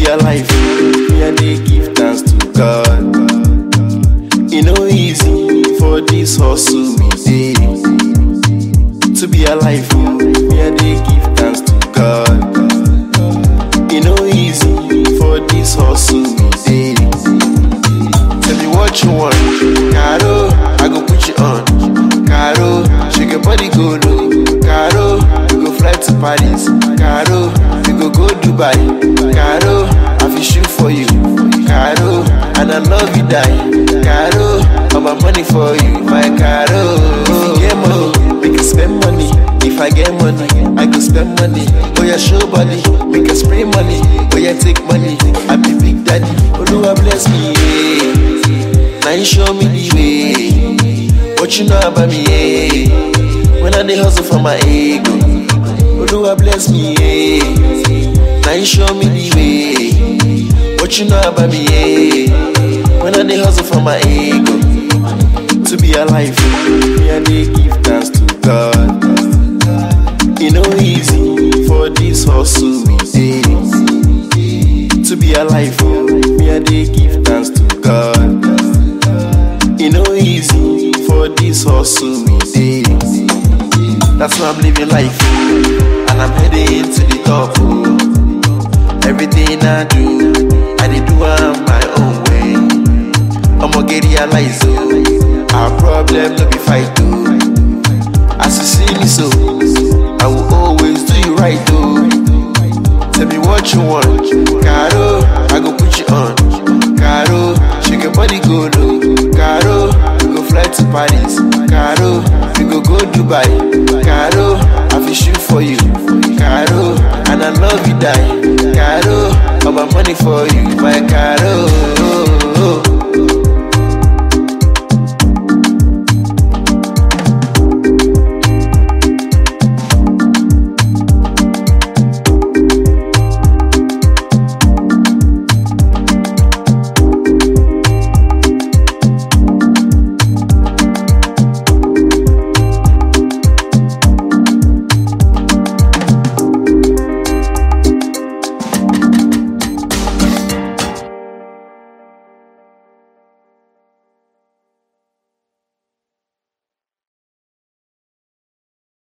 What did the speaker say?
alive, me I dey give thanks to God. E no easy for this hustle we dey. To be alive, oh, me I dey give thanks to God. E no easy for this hustle we dey. Tell me what you want, Caro, I go put you on. Caro, shake your body go low. Caro, we go fly to Paris. Caro, we go go Dubai. Caro, I feel shoot for you. Caro, and I love you die. Caro, all my money for you, my Caro. If you get money, we can spend money. If I get money, I go spend money. Oh yeah, show body, we can spray money. Oh yeah, take money. I be big daddy. Oluwa bless me, yeah. Now you show me the way. What you know about me, yeah. When I dey hustle for my ego. Oluwa bless me, yeah. Now you show me the way. What you know about me, yeah. When I dey hustle for my ego. To be alive, me I dey give thanks to God. E no easy for this hustle we dey. To be alive, oh, me I dey give thanks to God. E no easy for this hustle we dey. That's why I'm living life, oh, and I'm heading to the top. Oh. Everything I do, I dey do am my own way. I'ma get realize, oh, our problem no be fight, oh. As you see me so, I will always do you right, oh. Tell me what you want, Caro, I go put you on. Caro, shake your body go low. Caro, we go fly to Paris. Caro, we go go Dubai. Caro, I feel shoot for you. Caro, and I love you die. Caro, all my money for you, my Caro.